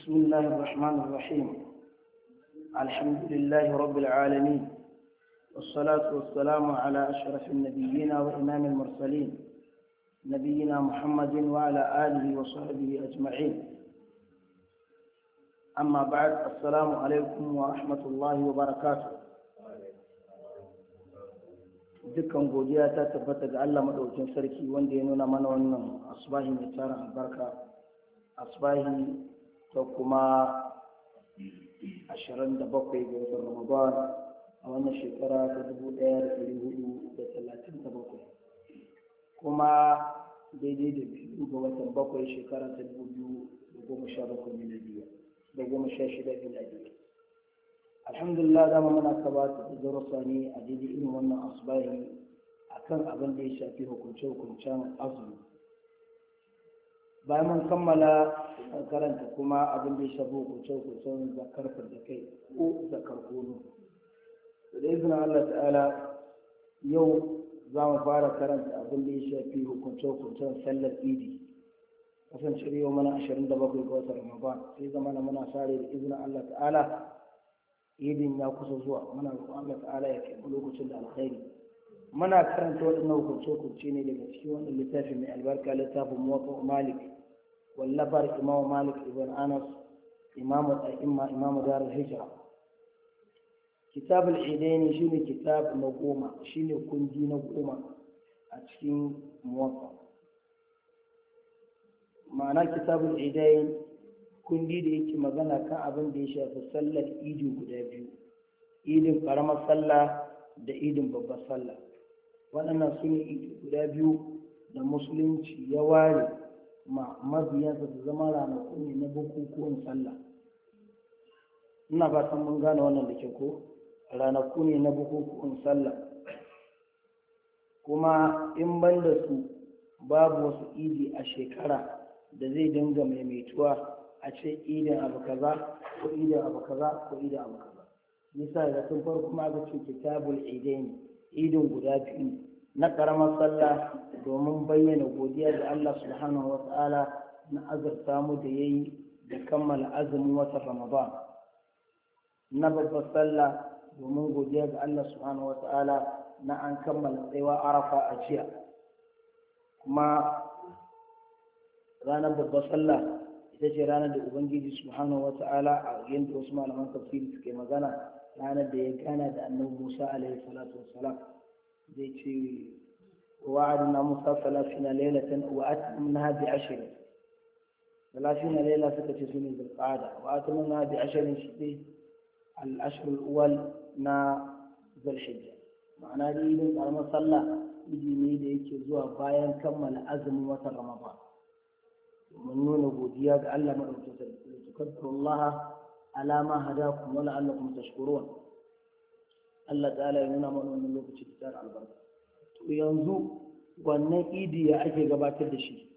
بسم الله الرحمن الرحيم الحمد لله رب العالمين والصلاة والسلام على أشرف النبيين وإمام المرسلين نبينا محمد وعلى آله وصحبه أجمعين أما بعد السلام عليكم ورحمة الله وبركاته dukkan godiya ta tabbata ga Allah maɗaukin sarki wanda ya nuna mana wannan asbahi mai tara albarka asbahi ta kuma 27 ga watan ramadan a wannan shekara ta 1437 kuma daidai da biyu ga watan bakwai shekara ta 2017 miladiya da goma sha shida miladiya alhamdulillah dama muna kabata da darussa ne a daidai irin wannan asbahi akan abin da ya shafi hukunce-hukuncen azumi bayan mun kammala karanta kuma abin da ya shafi hukunce-hukuncen zakar da kai ko zakar kono da izinin Allah ta'ala yau za mu fara karanta abin da ya shafi hukunce-hukuncen sallar idi kasance yau mana 27 ga watan ramadan sai zama muna sare da izinin Allah ta'ala idin ya kusa zuwa muna roƙon Allah ta'ala ya kai lokacin da alkhairi muna karanta waɗannan hukunce-hukunce ne daga cikin wannan littafi mai albarka littafin muwafa malik wallafar imamu malik ibn anas imamu ta'imma imamu dar hijra kitab al-idaini shine kitab na goma shine kundi na goma a cikin muwafa ma'ana kitab al-idaini kundi da yake magana kan abin da ya shafi sallar idi guda biyu idin karamar sallah da idin babbar sallah waɗannan su ne idi guda biyu da musulunci ya ware ma mabiyansa su zama ranaku ne na bukukuwan sallah ina fatan mun gane wannan da ke ko ranaku ne na bukukuwan sallah kuma in ban da su babu wasu idi a shekara da zai dinga maimaituwa a ce idin abu kaza ko idin abu kaza ko idin abu kaza nisa da tun farko ma aka ce kitabul idain idin guda biyu na karamar sallah domin bayyana godiya da Allah subhanahu wata'ala na azurta mu da yayi da kammala azumin watan Ramadan na babbar sallah domin godiya ga Allah subhanahu wata'ala na an kammala tsayuwa arafa a jiya kuma ranar babbar sallah ita ce ranar da ubangiji subhanahu wa ta'ala a yadda wasu malaman tafsiri suke magana ranar da ya gana da annabi musa alaihi salatu wassalam zai ce wa'adna musa salafina lailatan wa atmamna bi ashrin salafina laila suka ce sune zulqa'ada wa atmamna bi ashrin shi ne al-ashr al-awwal na zulhijja ma'ana da idin karamar sallah idi ne da yake zuwa bayan kammala azumin watan ramadan mun nuna godiya ga Allah maɗaukin sarki da tukaddaru Allah ala ma hadakum wa la'allakum tashkurun Allah ta'ala ya nuna mana wannan lokaci da tsara albarka to yanzu wannan idi ya ake gabatar da shi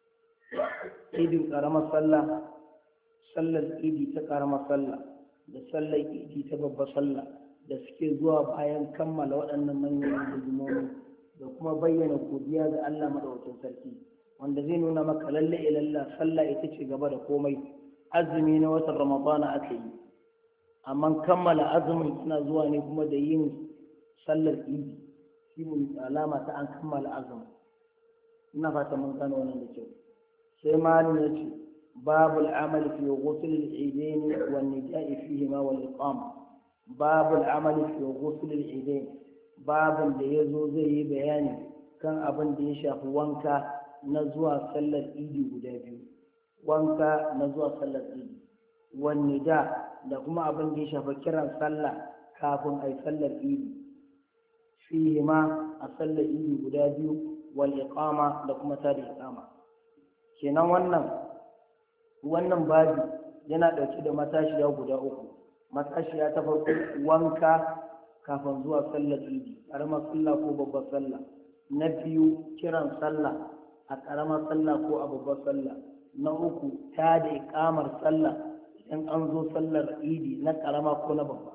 idin karamar sallah sallar idi ta karamar sallah da sallar idi ta babbar sallah da suke zuwa bayan kammala waɗannan manyan hidimomi da kuma bayyana godiya ga Allah maɗaukin sarki wanda zai nuna maka lalle ilalla sallah ita ce gaba da komai azumi na watan ramadana aka yi amma kammala azumin suna zuwa ne kuma da yin sallar idi shi ne alama ta an kammala azumin ina fata mun gano wannan da kyau sai malin ya ce babu al'amali fi ghusl al-idain wa nida'i fihi ma wal iqama babu al'amali fi ghusl al-idain babun da yazo zai yi bayani kan abin da ya shafi wanka na zuwa sallar idi guda biyu wanka na zuwa sallar idi wanne da da kuma abin da ya shafa kiran sallah kafin a yi sallar idi fihi ma a sallar idi guda biyu wal iqama da kuma tada iqama kenan wannan wannan babi yana ɗauke da matashiya guda uku matashiya ta farko wanka kafin zuwa sallar idi ƙaramar sallah ko babbar sallah na biyu kiran sallah a ƙaramar sallah ko a babbar sallah na uku ta da ikamar sallah idan an zo sallar idi na ƙarama ko na babba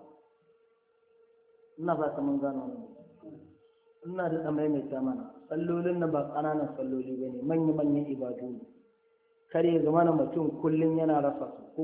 ina ba mun gano wannan ina da tsamai mai mana sallolin na ba ƙananan salloli ba ne manya-manyan ibadu ne kare zama na mutum kullum yana rasa su